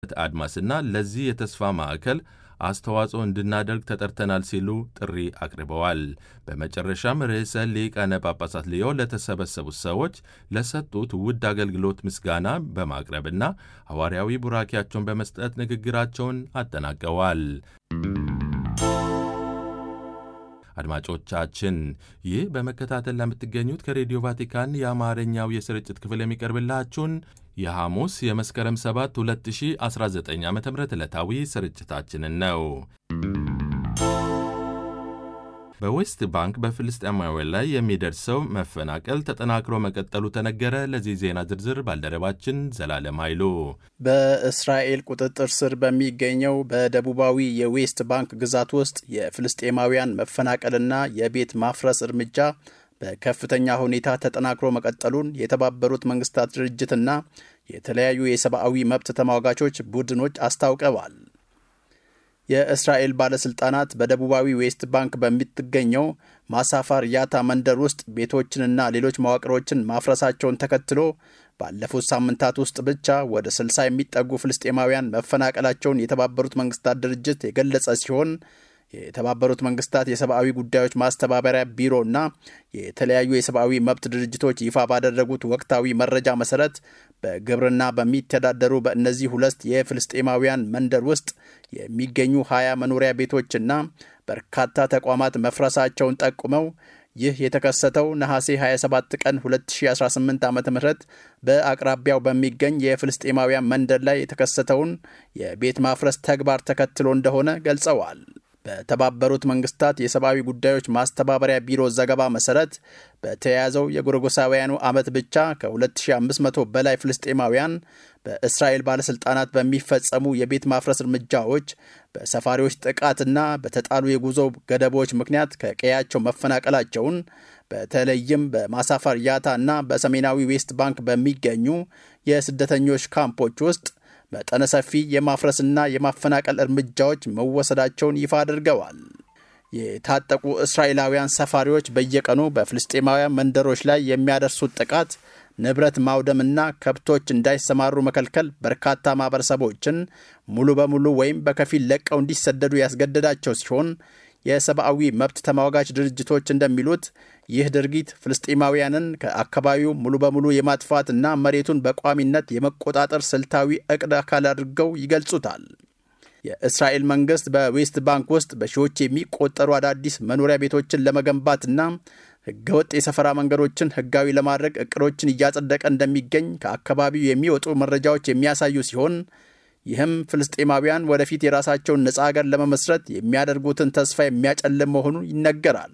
አድማስና ለዚህ የተስፋ ማዕከል አስተዋጽኦ እንድናደርግ ተጠርተናል ሲሉ ጥሪ አቅርበዋል። በመጨረሻም ርዕሰ ሊቃነ ጳጳሳት ሊዮ ለተሰበሰቡት ሰዎች ለሰጡት ውድ አገልግሎት ምስጋና በማቅረብና ሐዋርያዊ ቡራኪያቸውን በመስጠት ንግግራቸውን አጠናቀዋል። አድማጮቻችን ይህ በመከታተል ለምትገኙት ከሬዲዮ ቫቲካን የአማርኛው የስርጭት ክፍል የሚቀርብላችሁን የሐሙስ የመስከረም 7 2019 ዓ ም ዕለታዊ ስርጭታችንን ነው። በዌስት ባንክ በፍልስጤማውያን ላይ የሚደርሰው መፈናቀል ተጠናክሮ መቀጠሉ ተነገረ። ለዚህ ዜና ዝርዝር ባልደረባችን ዘላለም ኃይሉ። በእስራኤል ቁጥጥር ስር በሚገኘው በደቡባዊ የዌስት ባንክ ግዛት ውስጥ የፍልስጤማውያን መፈናቀልና የቤት ማፍረስ እርምጃ በከፍተኛ ሁኔታ ተጠናክሮ መቀጠሉን የተባበሩት መንግስታት ድርጅትና የተለያዩ የሰብአዊ መብት ተሟጋቾች ቡድኖች አስታውቀዋል። የእስራኤል ባለሥልጣናት በደቡባዊ ዌስት ባንክ በምትገኘው ማሳፋር ያታ መንደር ውስጥ ቤቶችንና ሌሎች መዋቅሮችን ማፍረሳቸውን ተከትሎ ባለፉት ሳምንታት ውስጥ ብቻ ወደ 60 የሚጠጉ ፍልስጤማውያን መፈናቀላቸውን የተባበሩት መንግስታት ድርጅት የገለጸ ሲሆን የተባበሩት መንግስታት የሰብአዊ ጉዳዮች ማስተባበሪያ ቢሮና የተለያዩ የሰብአዊ መብት ድርጅቶች ይፋ ባደረጉት ወቅታዊ መረጃ መሰረት በግብርና በሚተዳደሩ በእነዚህ ሁለት የፍልስጤማውያን መንደር ውስጥ የሚገኙ ሀያ መኖሪያ ቤቶችና በርካታ ተቋማት መፍረሳቸውን ጠቁመው ይህ የተከሰተው ነሐሴ 27 ቀን 2018 ዓ ም በአቅራቢያው በሚገኝ የፍልስጤማውያን መንደር ላይ የተከሰተውን የቤት ማፍረስ ተግባር ተከትሎ እንደሆነ ገልጸዋል። በተባበሩት መንግስታት የሰብአዊ ጉዳዮች ማስተባበሪያ ቢሮ ዘገባ መሰረት በተያያዘው የጎረጎሳውያኑ ዓመት ብቻ ከ2500 በላይ ፍልስጤማውያን በእስራኤል ባለሥልጣናት በሚፈጸሙ የቤት ማፍረስ እርምጃዎች፣ በሰፋሪዎች ጥቃትና በተጣሉ የጉዞ ገደቦች ምክንያት ከቀያቸው መፈናቀላቸውን በተለይም በማሳፈር ያታ እና በሰሜናዊ ዌስት ባንክ በሚገኙ የስደተኞች ካምፖች ውስጥ መጠነ ሰፊ የማፍረስና የማፈናቀል እርምጃዎች መወሰዳቸውን ይፋ አድርገዋል። የታጠቁ እስራኤላውያን ሰፋሪዎች በየቀኑ በፍልስጤማውያን መንደሮች ላይ የሚያደርሱት ጥቃት ንብረት ማውደምና ከብቶች እንዳይሰማሩ መከልከል በርካታ ማህበረሰቦችን ሙሉ በሙሉ ወይም በከፊል ለቀው እንዲሰደዱ ያስገደዳቸው ሲሆን የሰብአዊ መብት ተሟጋች ድርጅቶች እንደሚሉት ይህ ድርጊት ፍልስጤማውያንን ከአካባቢው ሙሉ በሙሉ የማጥፋትና መሬቱን በቋሚነት የመቆጣጠር ስልታዊ እቅድ አካል አድርገው ይገልጹታል። የእስራኤል መንግስት በዌስት ባንክ ውስጥ በሺዎች የሚቆጠሩ አዳዲስ መኖሪያ ቤቶችን ለመገንባትና ህገወጥ የሰፈራ መንገዶችን ህጋዊ ለማድረግ እቅዶችን እያጸደቀ እንደሚገኝ ከአካባቢው የሚወጡ መረጃዎች የሚያሳዩ ሲሆን ይህም ፍልስጤማውያን ወደፊት የራሳቸውን ነጻ ሀገር ለመመስረት የሚያደርጉትን ተስፋ የሚያጨልም መሆኑን ይነገራል።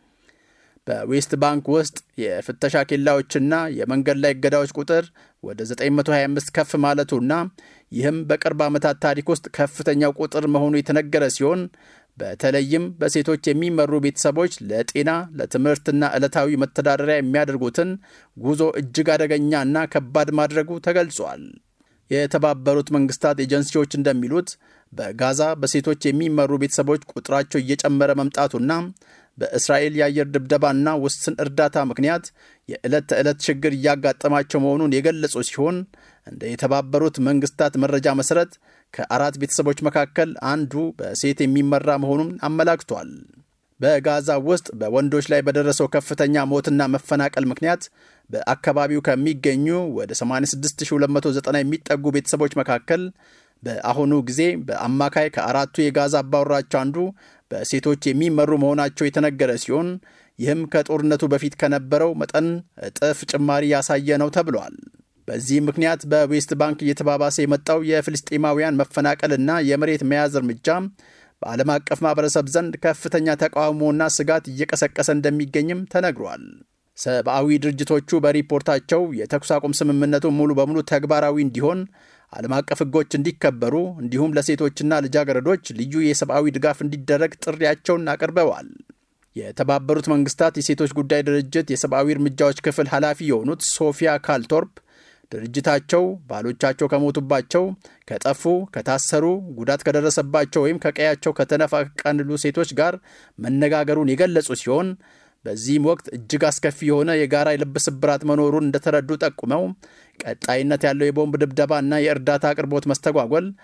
በዌስት ባንክ ውስጥ የፍተሻ ኬላዎችና የመንገድ ላይ እገዳዎች ቁጥር ወደ 925 ከፍ ማለቱና ይህም በቅርብ ዓመታት ታሪክ ውስጥ ከፍተኛው ቁጥር መሆኑ የተነገረ ሲሆን በተለይም በሴቶች የሚመሩ ቤተሰቦች ለጤና ለትምህርትና ዕለታዊ መተዳደሪያ የሚያደርጉትን ጉዞ እጅግ አደገኛና ከባድ ማድረጉ ተገልጿል። የተባበሩት መንግስታት ኤጀንሲዎች እንደሚሉት በጋዛ በሴቶች የሚመሩ ቤተሰቦች ቁጥራቸው እየጨመረ መምጣቱና በእስራኤል የአየር ድብደባና ውስን እርዳታ ምክንያት የዕለት ተዕለት ችግር እያጋጠማቸው መሆኑን የገለጹ ሲሆን እንደ የተባበሩት መንግስታት መረጃ መሠረት ከአራት ቤተሰቦች መካከል አንዱ በሴት የሚመራ መሆኑን አመላክቷል። በጋዛ ውስጥ በወንዶች ላይ በደረሰው ከፍተኛ ሞትና መፈናቀል ምክንያት በአካባቢው ከሚገኙ ወደ 86290 የሚጠጉ ቤተሰቦች መካከል በአሁኑ ጊዜ በአማካይ ከአራቱ የጋዛ አባወራዎች አንዱ በሴቶች የሚመሩ መሆናቸው የተነገረ ሲሆን ይህም ከጦርነቱ በፊት ከነበረው መጠን እጥፍ ጭማሪ ያሳየ ነው ተብሏል። በዚህ ምክንያት በዌስት ባንክ እየተባባሰ የመጣው የፍልስጤማውያን መፈናቀልና የመሬት መያዝ እርምጃ በዓለም አቀፍ ማህበረሰብ ዘንድ ከፍተኛ ተቃውሞና ስጋት እየቀሰቀሰ እንደሚገኝም ተነግሯል። ሰብአዊ ድርጅቶቹ በሪፖርታቸው የተኩስ አቁም ስምምነቱ ሙሉ በሙሉ ተግባራዊ እንዲሆን ዓለም አቀፍ ሕጎች እንዲከበሩ እንዲሁም ለሴቶችና ልጃገረዶች ልዩ የሰብአዊ ድጋፍ እንዲደረግ ጥሪያቸውን አቅርበዋል። የተባበሩት መንግስታት የሴቶች ጉዳይ ድርጅት የሰብአዊ እርምጃዎች ክፍል ኃላፊ የሆኑት ሶፊያ ካልቶርፕ ድርጅታቸው ባሎቻቸው ከሞቱባቸው፣ ከጠፉ፣ ከታሰሩ፣ ጉዳት ከደረሰባቸው ወይም ከቀያቸው ከተነፋቀሉ ሴቶች ጋር መነጋገሩን የገለጹ ሲሆን በዚህም ወቅት እጅግ አስከፊ የሆነ የጋራ የልብ ስብራት መኖሩን እንደተረዱ ጠቁመው ቀጣይነት ያለው የቦምብ ድብደባ እና የእርዳታ አቅርቦት መስተጓጎል